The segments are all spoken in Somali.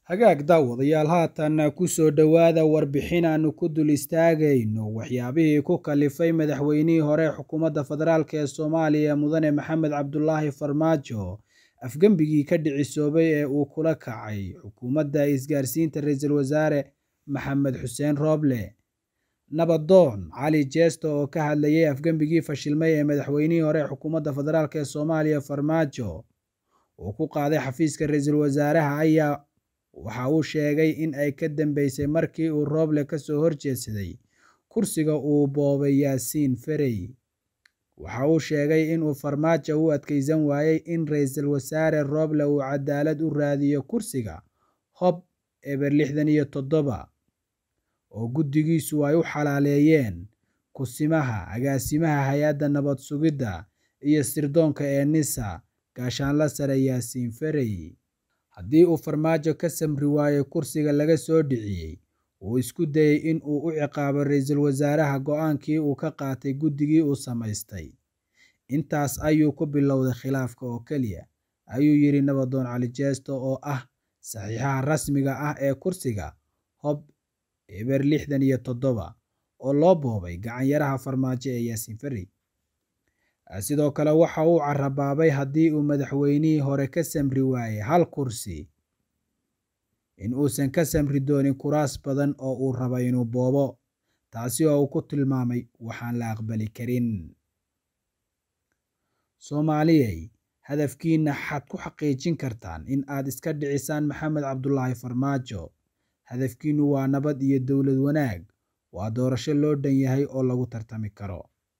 hagaag daawadayaal haatanna ku soo dhowaada warbixin aanu ku dul istaagayno waxyaabihii ku kalifay madaxweynihii hore xukuumadda federaalk ee soomaaliya mudane maxamed cabdulaahi farmaajo afgembigii ka dhicisoobay ee uu kula kacay xukuumadda isgaarsiinta ra-iisul wasaare maxamed xuseen rooble nabadoon cali jeesto oo ka hadlayay afgembigii fashilmay ee madaxweynihii hore xukuumadda federaalk ee soomaaliya farmaajo uu ku qaaday xafiiska ra-iisul wasaaraha ayaa waxa uu sheegay in ay ka dambeysay markii uu rooble ka soo horjeedsaday kursiga uu boobay yaasiin ferey waxa uu sheegay inuu farmaajo u adkeysan waayey in ra-iisul wasaare rooble uu cadaalad u raadiyo kursiga hob eber lixdan iyo toddoba oo guddigiisu ay u xalaaleeyeen kusimaha agaasimaha hay-adda nabad sugidda iyo sirdoonka ee nisa gaashaanla sare yaasiin ferey haddii uu farmaajo ka samri waayo kursiga laga soo dhiciyey uu isku dayey in uu u ciqaabo ra-iisul wasaaraha go-aankii uu ka qaatay guddigii uu samaystay intaas ayuu ku bilowday khilaafka oo keliya ayuu yidhi nabadoon cali jeesto oo ah saxiixaha rasmiga ah ee kursiga hob eber lixdan iyo toddoba oo loo boobay gacanyaraha farmaajo ee yaasiin ferey sidoo kale waxa uu carabaabay haddii uu madaxweynihii hore ka samri waayey hal kursi in uusan ka samri doonin kuraas badan oo uu rabo inuu boobo taasi oo uu ku tilmaamay waxaan la aqbali karin soomaaliyey hadafkiina xaad ku xaqiijin kartaan in aad iska dhicisaan maxamed cabdulaahi farmaajo hadafkiinu waa nabad iyo dowlad wanaag waa doorasho loo dhan yahay oo lagu tartami karo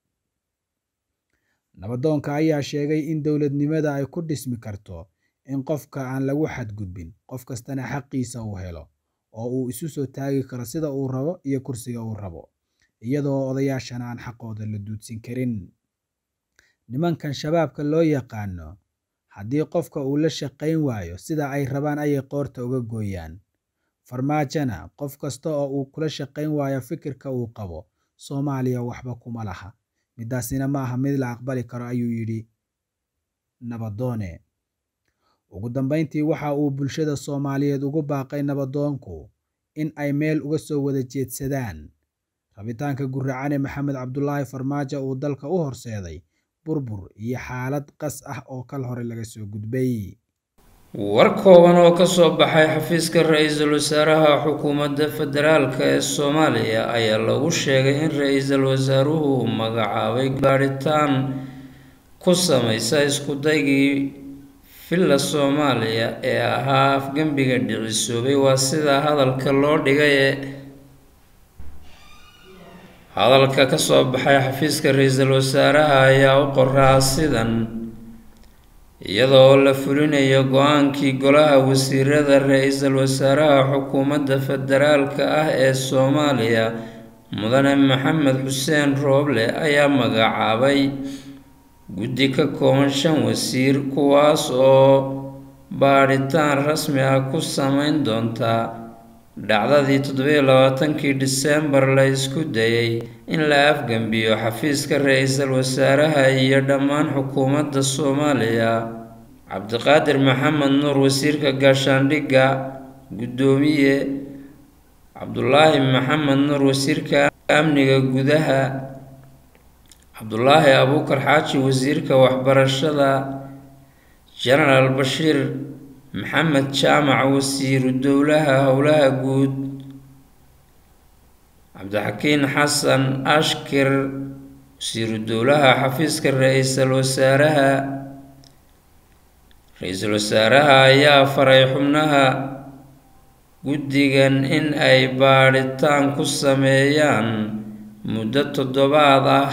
nabadoonka ayaa sheegay in dowladnimada ay ku dhismi karto in qofka aan lagu xadgudbin qof kastana xaqiisa uu helo oo uu isu soo taagi karo sida uu rabo iyo kursiga uu rabo iyadoo odayaashana aan xaqooda la duudsin karin nimankan shabaabka loo yaqaano haddii qofka uu la shaqayn waayo sida ay rabaan ayay qoorta uga gooyaan farmaajona qof kasta oo uu kula shaqayn waayo fikirka uu qabo soomaaliya waxba kuma laha midaasina ma aha mid la aqbali karo ayuu yidhi nabadoone ugu dambeyntii waxa uu bulshada soomaaliyeed ugu baaqay nabadoonku in ay meel uga soo wada jeedsadaan rabitaanka guracane maxamed cabdulaahi farmaajo uu dalka u horseeday burbur iyo xaalad qas ah oo kal hore laga soo gudbay war kooban oo ka soo baxay xafiiska ra-iisul wasaaraha xukuumadda federaalk ee soomaaliya ayaa lagu sheegay in ra-iisul wasaaruhu magacaabay baadhitaan ku sameysa isku-daygii villa soomaaliya ee ahaa afgembiga dhicisoobay waa sidaa hadalka loo dhigaye hadalka ka soo baxay xafiiska ra-iisul wasaaraha ayaa u qoraa sidan iyadoo la fulinayo go-aankii golaha wasiirada ra-iisul wasaaraha xukuumadda federaalka ah ee soomaaliya mudane maxamed xuseen rooble ayaa magacaabay guddi ka kooban shan wasiir kuwaas oo baadhitaan rasmi ah ku sameyn doontaa dhacdadii toddobiyo labaatankii disembar la isku dayay in la afgembiyo xafiiska ra-iisul wasaaraha iyo dhammaan xukuumadda soomaaliya cabdiqaadir maxamed nuur wasiirka gaashaandhigga guddoomiye cabdulaahi maxamed nuur wasiirka amniga gudaha cabdulaahi abuukar xaaji wasiirka waxbarashada jenaraal bashiir maxamed jaamac wasiiru dowlaha howlaha guud cabdixakiin xasan ashkir wasiiru dowlaha xafiiska ra-iisul wasaaraha ra-iisul wasaaraha ayaa faray xubnaha guddigan in ay baadhitaan ku sameeyaan muddo toddobaad ah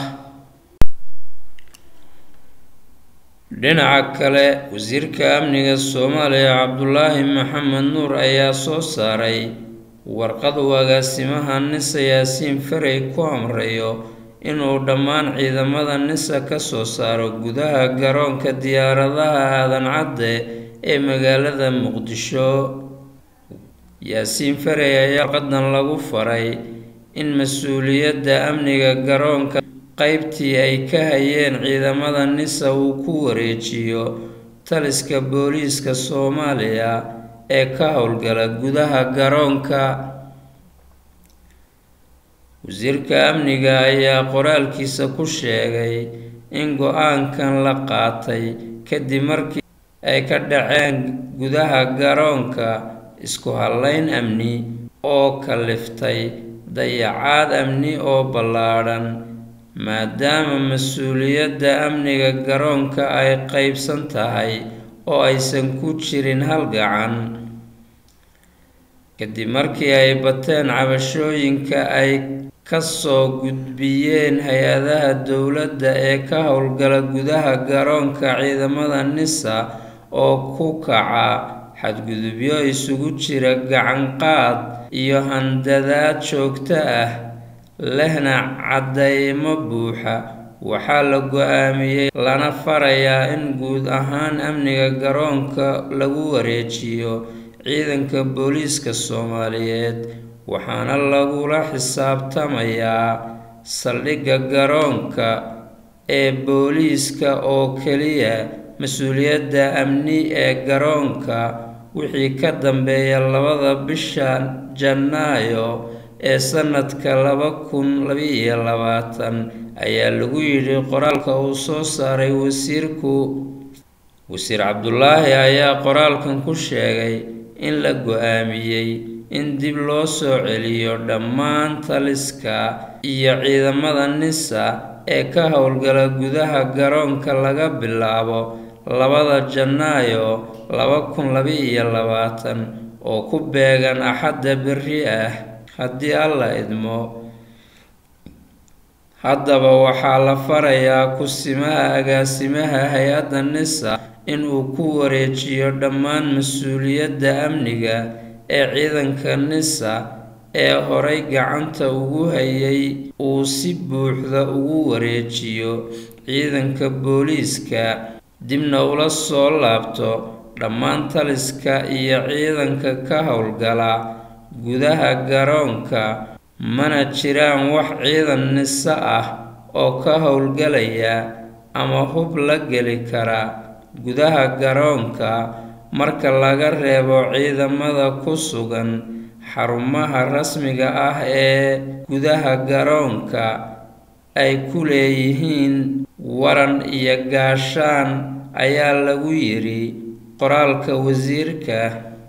dhinaca kale wasiirka amniga soomaaliya cabdulaahi maxamed nuur ayaa soo saaray warqad uu agaasimaha nisa yaasiin ferey ku amrayo inuu dhammaan ciidamada nisa ka soo saaro gudaha garoonka diyaaradaha aadan cadde ee magaalada muqdisho yaasiin ferey ayaa warqadan lagu faray in mas-uuliyadda amniga garoonka qaybtii ay ka hayeen ciidamada nisa uu ku wareejiyo taliska booliiska soomaaliya ee ka howlgala gudaha garoonka wasiirka amniga ayaa qoraalkiisa ku sheegay in go-aankan la qaatay kadib markii ay ka dhaceen gudaha garoonka isku hallayn amni oo kaliftay dayacaad amni oo ballaadhan maadaama mas-uuliyadda amniga garoonka ay qeybsan tahay oo aysan ku jirin hal gacan kadib markii ay bateen cabashooyinka ay kasoo gudbiyeen hay-adaha dowladda ee ka howlgala gudaha garoonka ciidamada nisa oo ku kaca xadgudubyo isugu jira gacanqaad iyo handadaad joogto ah lehna caddaymo buuxa waxaa la go-aamiyey lana farayaa in guud ahaan amniga garoonka lagu wareejiyo ciidanka booliiska soomaaliyeed waxaana lagula xisaabtamayaa saldhigga garoonka ee booliiska oo keliya mas-uuliyadda amni ee garoonka wixii ka dambeeya labada bisha janaayo ee sanadka laba kun labaiyo labaatan ayaa lagu yidhi qoraalka uu soo saaray wasiirku wasiir cabdulaahi ayaa qoraalkan ku sheegay in la go-aamiyey in dib loo soo celiyo dhammaan taliska iyo ciidamada nisa ee ka howlgala gudaha garoonka laga bilaabo labada janaayo laba kun laba-iyo labaatan oo ku beegan axadda berri ah haddii alla idmo haddaba waxaa la farayaa kusimaha agaasimaha hay-adda nisa inuu ku wareejiyo dhammaan mas-uuliyadda amniga ee ciidanka nisa ee horay gacanta ugu hayay uu si buuxda ugu wareejiyo ciidanka booliiska dibna ula soo laabto dhammaan taliska iyo ciidanka ka howlgala gudaha garoonka mana jiraan wax ciidan nise ah oo ka howlgalaya ama hub la geli kara gudaha garoonka marka laga reebo ciidamada ku sugan xarumaha rasmiga ah ee gudaha garoonka ay ku leeyihiin waran iyo gaashaan ayaa lagu yidhi qoraalka wasiirka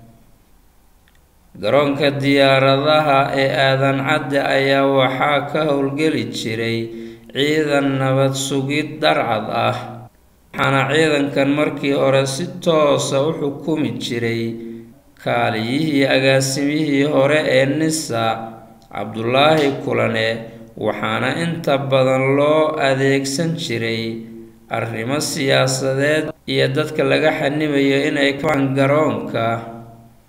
garoonka diyaaradaha ee aadan cadde ayaa waxaa ka howlgeli jiray ciidan nabad sugid darcad ah waxaana ciidankan markii hore si toosa u xukumi jiray kaaliyihii agaasimihii hore ee nisa cabdulaahi kulane waxaana inta badan loo adeegsan jiray arrimo siyaasadeed iyo dadka laga xanibayo inay kafaan garoonka